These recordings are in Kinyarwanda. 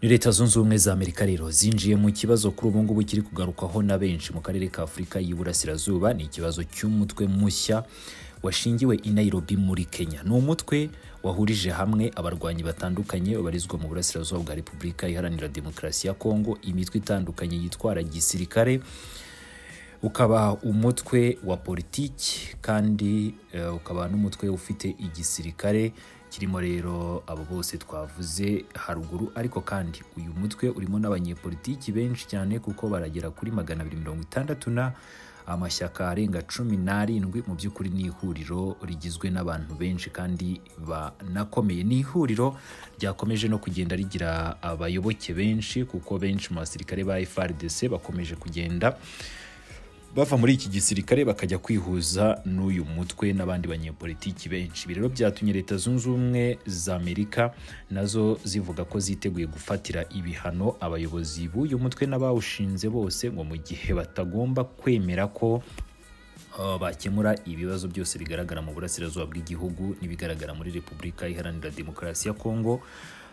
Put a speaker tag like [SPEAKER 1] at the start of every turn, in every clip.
[SPEAKER 1] leta zunze ubumwe za amerika rero zinjiye mu kibazo kuri ubu ngubu kiri kugarukwaho na benshi mu karere ka afurika y'iburasirazuba ni ikibazo cy'umutwe mushya washingiwe i nairobi muri kenya ni umutwe wahurije hamwe abarwanyi batandukanye babarizwa mu burasirazuba bwa repubulika iharanira demokarasi ya kongo imitwe itandukanye yitwara gisirikare ukaba umutwe wa politiki kandi eh, ukaba n'umutwe ufite igisirikare kirimo rero abo bose twavuze haruguru ariko kandi uyu mutwe urimo n'abanyepolitiki benshi cyane kuko baragera kuri magana abiri mirongo itandatu na amashyaka arenga cumi n'arindwi mu by'ukuri ni ihuriro rigizwe n'abantu benshi kandi banakomeye ni ihuriro ryakomeje no kugenda rigira abayoboke benshi kuko benshi mu basirikare ba FRDC bakomeje kugenda bava muri iki gisirikare bakajya kwihuza n'uyu mutwe n'abandi banyepolitiki benshi ibi rero byatumye leta zunze ubumwe za amerika nazo zivuga ko ziteguye gufatira ibihano abayobozi b'uyu mutwe n'abawushinze bose ngo mu gihe batagomba kwemera ko uh, bakemura ibibazo byose bigaragara mu burasirazuba bw'igihugu n'ibigaragara muri repubulika iharanira demokarasi ya kongo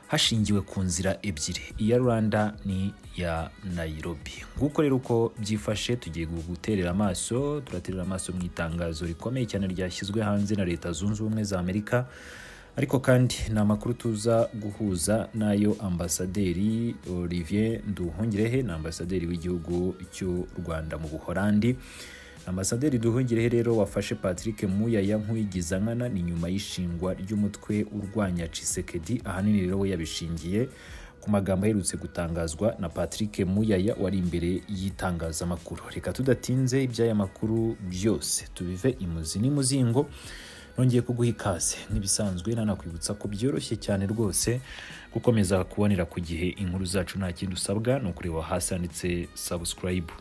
[SPEAKER 1] hashingiwe ku nzira ebyiri iya rwanda ni iya nayirobi nguko rero uko byifashe tugiye guterera amaso turaterera amaso mu itangazo rikomeye cyane ryashyizwe hanze na leta zunze ubumwe za amerika ariko kandi ni amakuru tuza guhuza n'ayo ambasaderi olivier nduhungirehe ni ambasaderi w'igihugu cy'u rwanda mu buhorandi ambasaderi duhungirehe rero wafashe patrick muyaya nk'uyigiza nkana ni nyuma y'ishingwa ry'umutwe urwanya cisekedi ahanini rero we yabishingiye ku magambo aherutse gutangazwa na patrick muyaya wari imbere y'itangazamakuru reka tudatinze iby'aya makuru byose tubive imuzi n'imuzingo nongeye kuguha ikaze nk'ibisanzwe nanakwibutsa ko byoroshye cyane rwose gukomeza kubonera ku gihe inkuru zacu nta kindi usabwa ni ukureba hasi handitse subscribe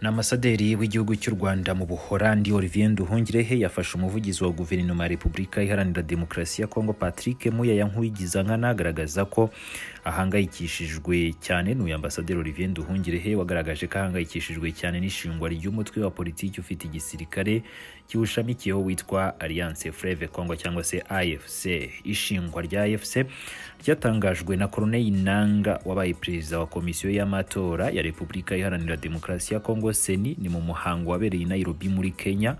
[SPEAKER 1] ni amasaderi w'igihugu cy'u rwanda mu buhorandi olivier nduhungirehe yafashe umuvugizi wa guverinoma ya repubulika iharanira demokarasi ya kongo patrick muyaya nk'uwigiza nkana agaragaza ko ahangayikishijwe cyane n'uyu ambasaderi olivier nduhungirehe wagaragaje ko ahangayikishijwe cyane n'ishingwa ry'umutwe wa politiki ufite igisirikare kiwushamikiyeho witwa alliance freve congo cyangwa se afc ishingwa rya afc ryatangajwe na koroneli nanga wabaye perezida wa komisiyo y'amatora ya repubulika iharanira demokarasi ya kongo seni ni mu muhango wabereye i nairobi muri kenya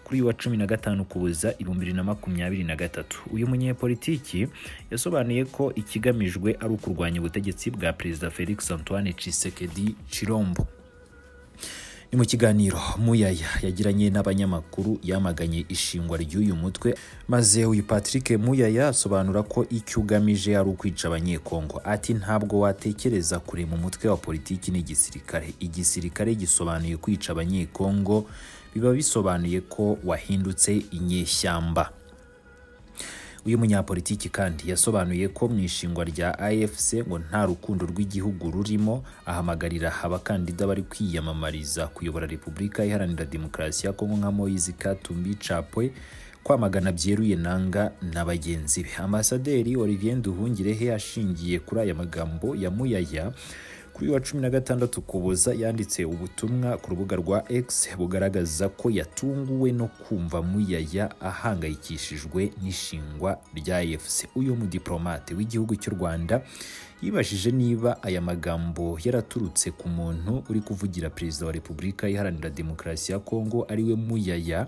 [SPEAKER 1] kuri uyu wa cumi na gatanu kuboza ibihumbi bibiri na makumyabiri na gatatu uyu munyepolitiki yasobanuye ko ikigamijwe ari ukurwanya ubutegetsi bwa perezida felix antoine cisekedi chirombo ni mu kiganiro muyaya yagiranye n'abanyamakuru yamaganye ishingwa ry'uyu mutwe maze uyu patrick muyaya asobanura ko icyo ugamije ari ukwica abanyekongo ati ntabwo watekereza kure mu mutwe wa politiki n'igisirikare igisirikare gisobanuye kwica abanyekongo biba bisobanuye ko wahindutse inyeshyamba uyu munyapolitiki kandi yasobanuye ko mu ishingwa rya afc ngo nta rukundo rw'igihugu rurimo ahamagarira abakandida bari kwiyamamariza kuyobora repubulika iharanira demokarasi ya kongo nka moise katumbi capwe kwamagana byeruye nanga na bagenzi be ambasaderi olivier nduhungirehe ashingiye kuri aya magambo ya muyaya kuri wa cumi na gatandatu kuboza yanditse ubutumwa ku rubuga rwa X bugaragaza ko yatunguwe no kumva muyaya ahangayikishijwe n'ishingwa rya AFC uyu mudiplomate w'igihugu cy'u Rwanda yibashije niba aya magambo yaraturutse ku muntu uri kuvugira perezida wa repubulika iharanira demokarasi ya kongo ariwe muyaya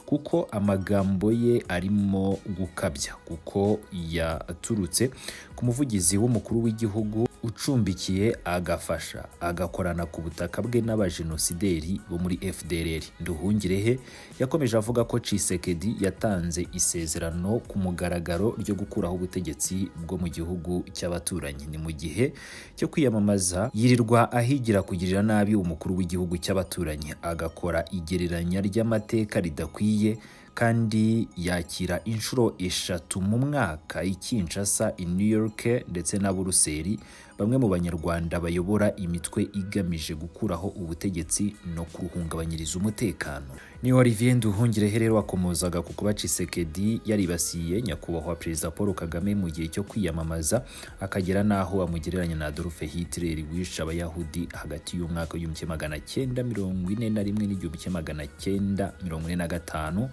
[SPEAKER 1] kuko amagambo ye arimo gukabya kuko yaturutse ku muvugizi w'umukuru w'igihugu ucumbikiye agafasha agakorana ku butaka bwe n'abajenosideri bo muri fdrr nduhungirehe yakomeje avuga ko cisekedi yatanze isezerano ku mugaragaro ryo gukuraho ubutegetsi bwo mu gihugu cy'abaturanyi ni mu gihe cyo kwiyamamaza yirirwa ahigira kugirira nabi umukuru w'igihugu cy'abaturanyi agakora igereranya ry'amateka ridakwiye kandi yakira inshuro eshatu mu mwaka i Kinshasa i New York ndetse na Buruseli bamwe mu banyarwanda bayobora imitwe igamije gukuraho ubutegetsi no kuruhungabanyiriza umutekano ni Olivier Nduhungirehe rero wakomozaga ku kuba Tshisekedi yaribasiye nyakubahwa perezida Paul Kagame mu gihe cyo kwiyamamaza akagera n'aho amugereranya na Adolf Hitler wishe abayahudi hagati y'umwaka w'igihumbi kimwe magana cyenda mirongo ine na rimwe n'igihumbi kimwe magana cyenda mirongo ine na gatanu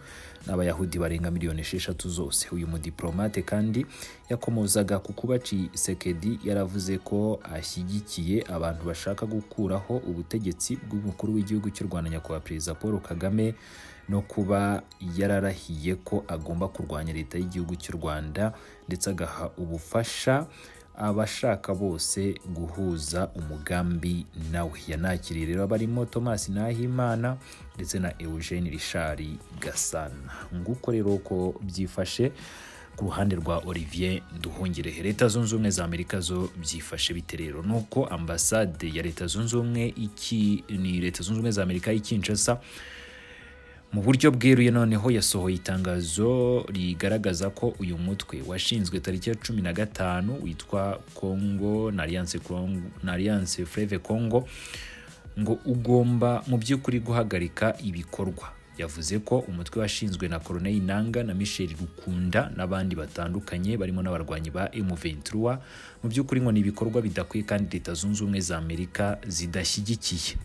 [SPEAKER 1] n'abayahudi barenga miliyoni esheshatu zose uyu mudiplomate kandi yakomozaga ku kuba Tshisekedi yaravuze ko ashyigikiye abantu bashaka gukuraho ubutegetsi bw'umukuru w'igihugu cy'u Rwanda nyakubahwa perezida Paul Kagame no kuba yararahiye ko agomba kurwanya leta y'igihugu cy'u Rwanda ndetse agaha ubufasha abashaka bose guhuza umugambi nawe yanakiriye rero barimo Thomas Nahimana ndetse na Eugene Richard Gasana nguko rero uko byifashe ku ruhande rwa Olivier Nduhungirehe leta zunze ubumwe za Amerika zo byifashe bite rero nuko ambasade ya leta zunze ubumwe iki ni leta zunze ubumwe za Amerika y'i Kinshasa mu buryo bweruye noneho yasohoye itangazo rigaragaza ko uyu mutwe washinzwe tariki ya cumi na gatanu witwa Congo na Alliance Fleuve Congo ngo ugomba mu by'ukuri guhagarika ibikorwa yavuze ko umutwe washinzwe na Colonel Nanga na Michel Rukunda n'abandi batandukanye barimo n'abarwanyi ba M23 mu by'ukuri ngo ni ibikorwa bidakwiye kandi leta zunze ubumwe za Amerika zidashyigikiye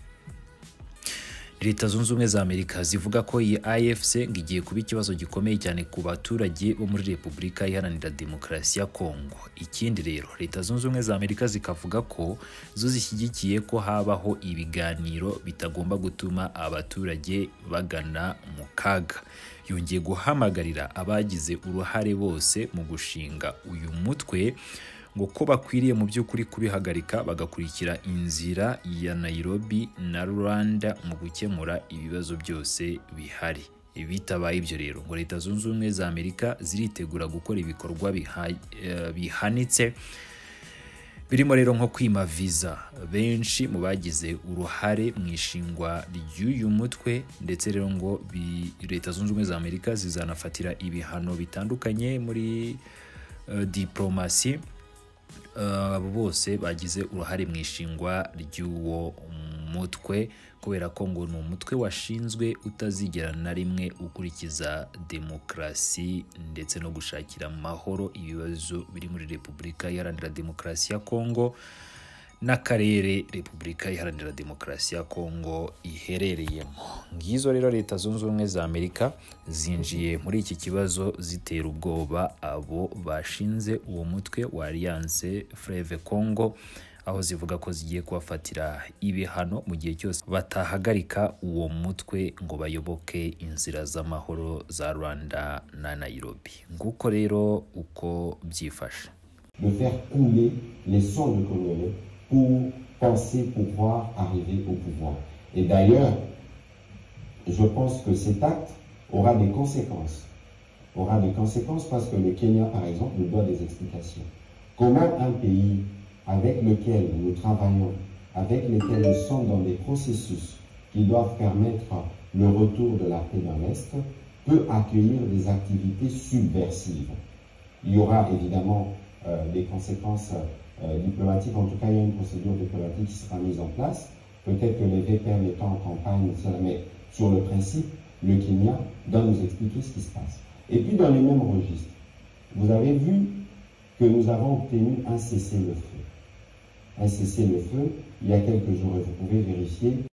[SPEAKER 1] leta zunze ubumwe za amerika zivuga ko iyi afc ngo igiye kuba ikibazo gikomeye cyane ku baturage bo muri repubulika iharanira demokarasi ya kongo ikindi rero leta zunze ubumwe za amerika zikavuga ko zo zishyigikiye ko habaho ibiganiro bitagomba gutuma abaturage bagana mu kaga yongeye guhamagarira abagize uruhare bose mu gushinga uyu mutwe ngo ko bakwiriye mu by'ukuri kubihagarika bagakurikira inzira ya Nairobi na Rwanda mu gukemura ibibazo byose bihari bitabaye ibyo rero ngo leta zunze ubumwe za Amerika ziritegura gukora ibikorwa bihanitse birimo rero nko kwima viza benshi mu bagize uruhare mu ishingwa ry'uyu mutwe ndetse rero ngo leta zunze ubumwe za Amerika zizanafatira ibihano bitandukanye muri diplomasi abo bose bagize uruhare mu ishingwa ry'uwo mutwe kubera ko ngo ni umutwe washinzwe utazigera na rimwe ukurikiza demokarasi ndetse no gushakira amahoro ibibazo biri muri repubulika iharanira demokarasi ya kongo n'akarere repubulika iharanira demokarasi ya kongo iherereyemo ngizo rero leta zunze ubumwe za amerika zinjiye muri iki kibazo zitera ubwoba abo bashinze uwo mutwe wa alliance fleve congo aho zivuga ko zigiye kubafatira ibihano mu gihe cyose batahagarika uwo mutwe ngo bayoboke inzira z'amahoro za rwanda na nairobi nguko rero uko byifashe
[SPEAKER 2] pour penser pouvoir arriver au pouvoir. Et d'ailleurs, je pense que cet acte aura des conséquences. Aura des conséquences parce que le Kenya, par exemple, nous doit des explications. Comment un pays avec lequel nous travaillons, avec lequel nous sommes dans des processus qui doivent permettre le retour de la paix dans l'Est, peut accueillir des activités subversives Il y aura évidemment euh, des conséquences euh, diplomatique, en tout cas, il y a une procédure diplomatique qui sera mise en place. Peut-être que les VPN étant en campagne, mais sur le principe, le Kenya doit nous expliquer ce qui se passe. Et puis, dans les mêmes registres, vous avez vu que nous avons obtenu un cessez-le-feu. Un cessez-le-feu, il y a quelques jours, et vous pouvez vérifier